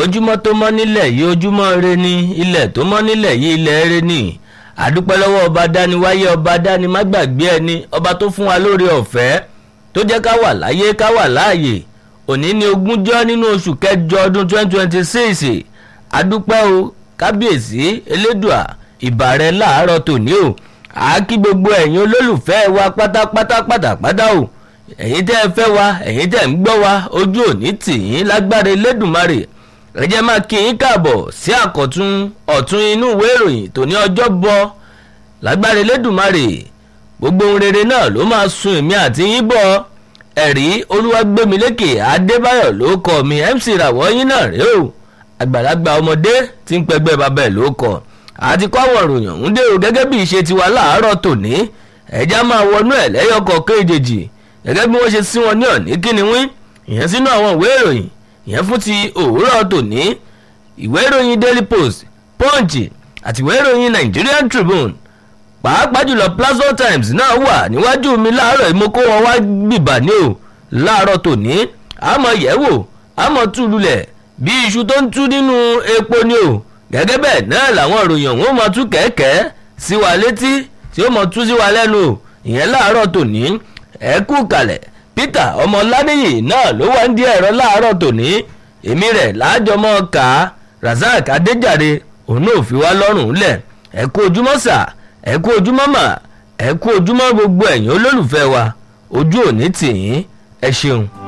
ojúmọ́ tó mọ́ nílẹ̀ yìí ojúmọ́ re ni ilẹ̀ tó mọ́ nílẹ̀ yìí ilẹ̀ re ni àdúpẹ́ lọ́wọ́ ọba dáni wáyé ọba dáni má gbàgbé ẹni ọba tó fún wa lóore ọ̀fẹ́ tó jẹ́ ká wà láyé ká wà láàyè òní ní ogúnjọ́ nínú oṣù kẹjọ ọdún 2026 àdúpẹ́ o kábíyèsí elédùà ìbàrẹ̀ láàárọ̀ tòní o àákí gbogbo ẹ̀yin olólùfẹ́ wa pátápátá pátápátá o ẹ̀yin tẹ́ ẹ fẹ́ wa ẹ̀yin tẹ́ ń gbọ́ wa ojú òní tì yín lágbára elédùnmarè ẹ jẹ́ máa kí yín káàbọ̀ sí àkọ́tún ọ̀tún inú ìwé ìròyìn tòní ọjọ́ bọ̀ lágbára elédùnmarè gbogbo ohun rere náà ló máa sun èmi àti yín bọ̀ ẹ̀rí olúwàgbẹ́milékè adébáyọ̀ ló kọ́ mi mc ràwọ̀ yín náà rèé o àgbàlagbà ọmọdé tí ń pẹgbẹ́ bàbá ẹ̀ ló kọ́ àti kọ́ àwọn ìròyìn ọ̀hún dé o gẹ́gẹ́ bí ìṣe tiwa láàárọ̀ tòní ẹ̀já máa wọnú ẹ̀ lẹ́yọkọ̀ kéjèèjì gẹ́gẹ́ bí wọ́n ṣe sí wọn ní ọ̀ní kíni wín ìyẹn sínú àwọn ìwé ìròyìn ìyẹn fún ti òwúrọ̀ tòní ìwé ìròyìn daily post punch àti ìwé ìròyìn nigerian tribune pàápàá jùlọ plateau times náà wà níwájú mi láàárọ̀ yìí mo kó wọn wá gbìbà ní o láàárọ̀ tòní àmọ́ yẹ̀wò àmọ́ túlulẹ̀ bí iṣu tó ń tú nínú epo ni o gẹ́gẹ́ bẹ́ẹ̀ náà làwọn ìròyìn ọ̀hún ó máa tú kẹ̀kẹ́ sí wa létí tí ó máa tú sí wa lẹ́nu o ìyẹn láàárọ̀ tòní ẹ kú kalẹ̀ peter ọmọládéyì náà ló wá ń di ẹ̀rọ láàárọ̀ tòní èmi rẹ̀ láàjọmọ́ ká razak adéjàre òun náà fi wá lọ́rùn lẹ̀ ẹ kú ojúmọ́ sà ẹ kú ojúmọ́ mà ẹ kú ojúmọ́ gbogbo ẹ̀yin olólùfẹ́ wa ojú òní tì yín ẹ ṣeun.